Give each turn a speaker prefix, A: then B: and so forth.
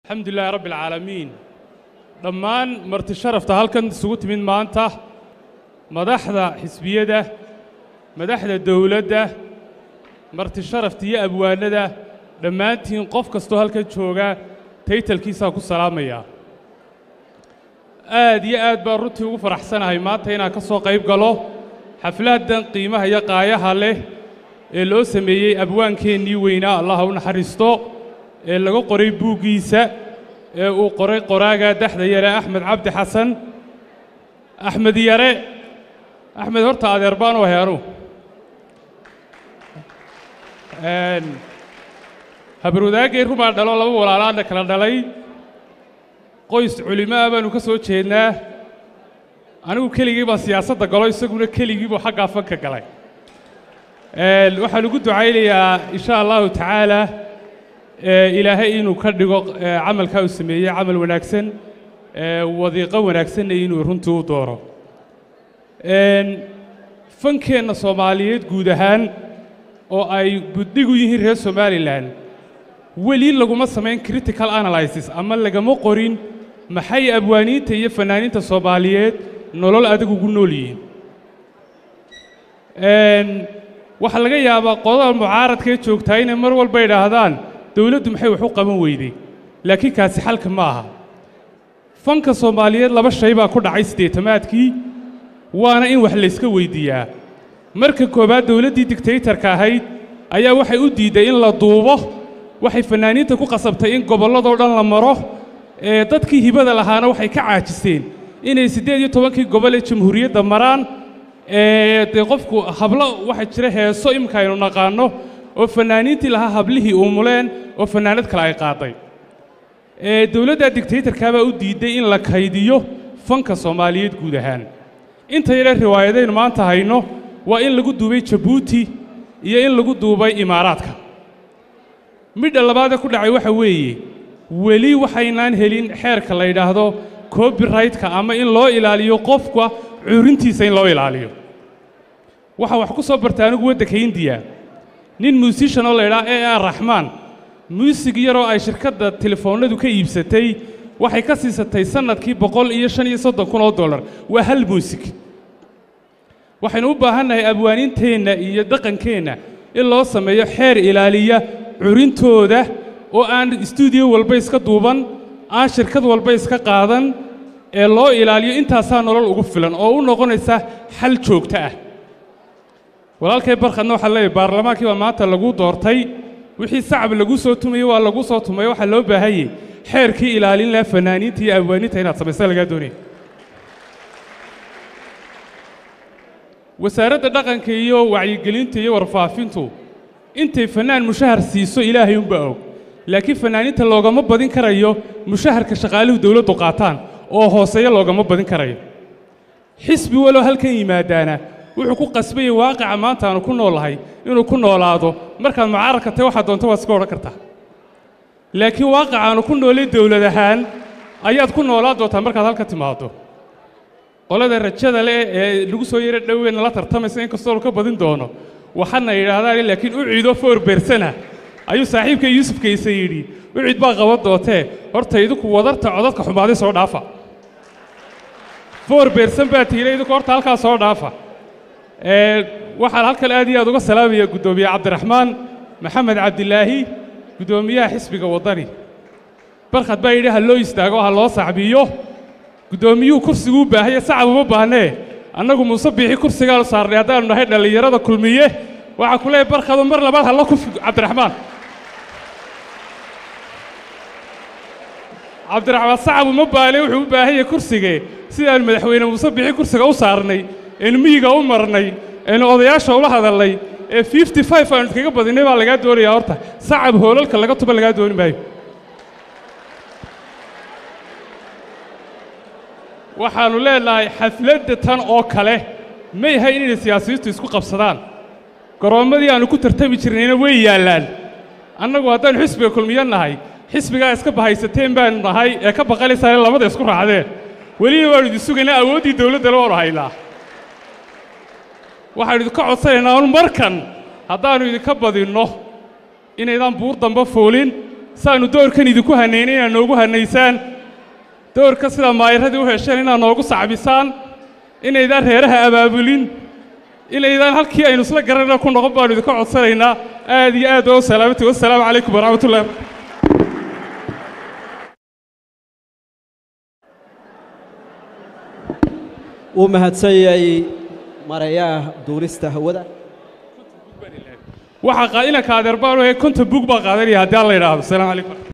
A: alxamdu lilaahi rabbi alcaalamiin dhammaan marti sharafta halkan isugu timid maanta madaxda xisbiyada madaxda dowladda marti sharafta iyo abwaanada dhammaantiin qof kastoo halkan jooga taytalkiisaa ku salaamaya aad iyo aad baan runtii ugu faraxsanahay maanta inaan ka soo qayb galo xafladdan qiimaha iyo qaayaha leh ee loo sameeyey abwaankeennii weynaa allah ha u naxariisto ee laga qoray buuggiisa ee uu qoray qoraaga daxda yare axmed cabdi xasan axmed yare axmed horta adeer baan u ahay anu habarwadaagay rumaa dhalo laba walaalaadna kala dhalay qoys culimo ah baannu ka soo jeednaa anigu keligii baan siyaasadda galo isaguna keligii buu xaggaa fanka galay waxaan ugu ducaynayaa insha allahu tacaala ilaahay inuu ka dhigo camalkaa uu sameeyey camal wanaagsan wadiiqo wanaagsanna inuu runtii u dooro fankeenna soomaaliyeed guud ahaan oo ay buddhig u yihiin reer somalilan weli laguma samayn critical analysis ama lagama qorin maxay abwaaniinta iyo fannaaniinta soomaaliyeed nolol adag ugu nool yihiin waxaa laga yaabaa qodada mucaaradkaee joogtaa inay mar walba idhaahdaan dawladdu maxay wax u qaban weyday laakiin kaasi xalka ma aha fanka soomaaliyeed laba shay baa ku dhacay siddeetamaadkii waana in wax layska weyddiiyaa marka koowaad dawladdii digtaytarka ahayd ayaa waxay u diidday in la duubo waxay fannaaniinta ku qasabtay in gobolladoo dhan la maro ee dadkii hibada lahaana waxay ka caajiseen inay siddeed iyo tobankii gobol ee jamhuuriyadda maraan ee dee qofku hablo waxaa jira heeso imika aynu naqaanno oo fannaaniintii lahaa hablihii umuleen oo fannaanad kale ay qaaday ee dawladda digtaytarkaabaa u diidday in la kaydiyo fanka soomaaliyeed guud ahaan inta yare riwaayadaynu maanta hayno waa in lagu duubay jabuuti iyo in lagu duubay imaaraadka midha labaadee ku dhacay waxa weeye weli waxaynaan helin xeerka la yidhaahdo copyrightka ama in loo ilaaliyo qofka cuurintiisa in loo ilaaliyo waxaan wax ku soo bartay anigu waddanka indiya nin muusishan oo la ydhaha e ar raxmaan muusig yaroo ay shirkadda telefoonnadu ka iibsatay waxay ka siisatay sannadkii boqol iyo shan iyo soddon kun oo dollar waa hal muusig waxaynu u baahannahay abwaaninteenna iyo dhaqankeenna in loo sameeyo xeer ilaaliya curintooda oo aan istuudiyo walba iska duuban aan shirkad walba iska qaadan ee loo ilaaliyo intaasaa nolol ugu filan oo u noqonaysa xal joogto ah walaalkay barkhadna waxaa leeyahy baarlamaankii baa maanta lagu doortay wixii sacab lagu soo tumayey waa lagu soo tumay waxaa loo baahanyey xeerkii ilaalin laha fannaaniinta iyo abwaaniinta inaad samaysa lagaa doonaya wasaaradda dhaqanka iyo wacyigelinta iyo warfaafintu intay fannaan mushahar siiso ilaahay unba og laakiin fannaaniinta loogama badin karayo mushaharka shaqaaluhu dawladdu qaataan oo hooseeya loogama badin karayo xisbi waloo halkan yimaadaana wuxuu ku qasbayey waaqica maanta aanu ku noolahay inuu ku noolaado markaad mucaaradka tahay waxaad doonta waad iska odhan kartaa laakiin waaqica aanu ku noolay dawlad ahaan ayaad ku noolaan doontaa markaad halka timaaddo qolada rajada leh ee lagu soo yaro dhoweyna la tartamaysa in kastoo ka badin doono waxaadna yidhaahdaan laakiin u ciido foor beersana ayuu saaxiibkay yuusuf kayse yidhi u cid baa qaban doontee horta idinku wadarta codadka xumaaday soo dhaafa foor beersan baa tiina idinku horta halkaa soo dhaafa waxaan halkan aad iyo aad uga salaamaya guddoomiye cabdiraxmaan maxamed cabdilaahi guddoomiyaha xisbiga waddani barkhad baa yidhi ha loo istaago ha loo sacbiyo guddoomiyuhu kursiguu baahaya sacab uma baahnee annagu muuse biixi kursigaanu saarnay haddaannu nahay dhallinyarada kulmiye waxaa ku leeyahy barkhadu mar labaad halla kufi cabdiraxmaan cabdiraxmaan sacab uma baahne wuxuu u baahan yahay kursigee sidaannu madaxweyne muuse biixi kursiga u saarnay eenu miyiga u marnay eenu odayaasha ula hadalnay ee fifty five aanu iskaga badinay baa lagaa doonayaa horta sacab hoolalka laga tuba lagaa dooni maayo waxaannu leenahay xafladda tan oo kale may ahayn inay siyaasiyiintu isku qabsadaan garoommadii aannu ku tartami jirnayna way yaallaan annagu haddaannu xisbiga kulmiyo nahay xisbigaa iska bahaysateen baannu nahay ee ka baqalaysaane labada isku raacdeen weliba waannu idin sugaynaa awooddii dawladdana waannu haynaa waxaannu idinka codsanaynaa un markan haddaannu idinka badinno inaydaan buur damba foolin saannu doorkan idinku hanaynay inaad noogu hanaysaan doorka sida maayaradii u hesheen inaad noogu sacbisaan inaydaan reeraha abaabulin inaydaan halkii aynu isla garanayna ku noqon baannu idinka codsanaynaa aad iyo aad oo salaamati wassalaamu calaykum waraxmatullahi
B: wuu mahadsan yahay marayaha duulista hawada
A: waxaa inanka adeer baan u konton bug baa qaadanaya haddii aan la idhaahdo asalaamu calaykum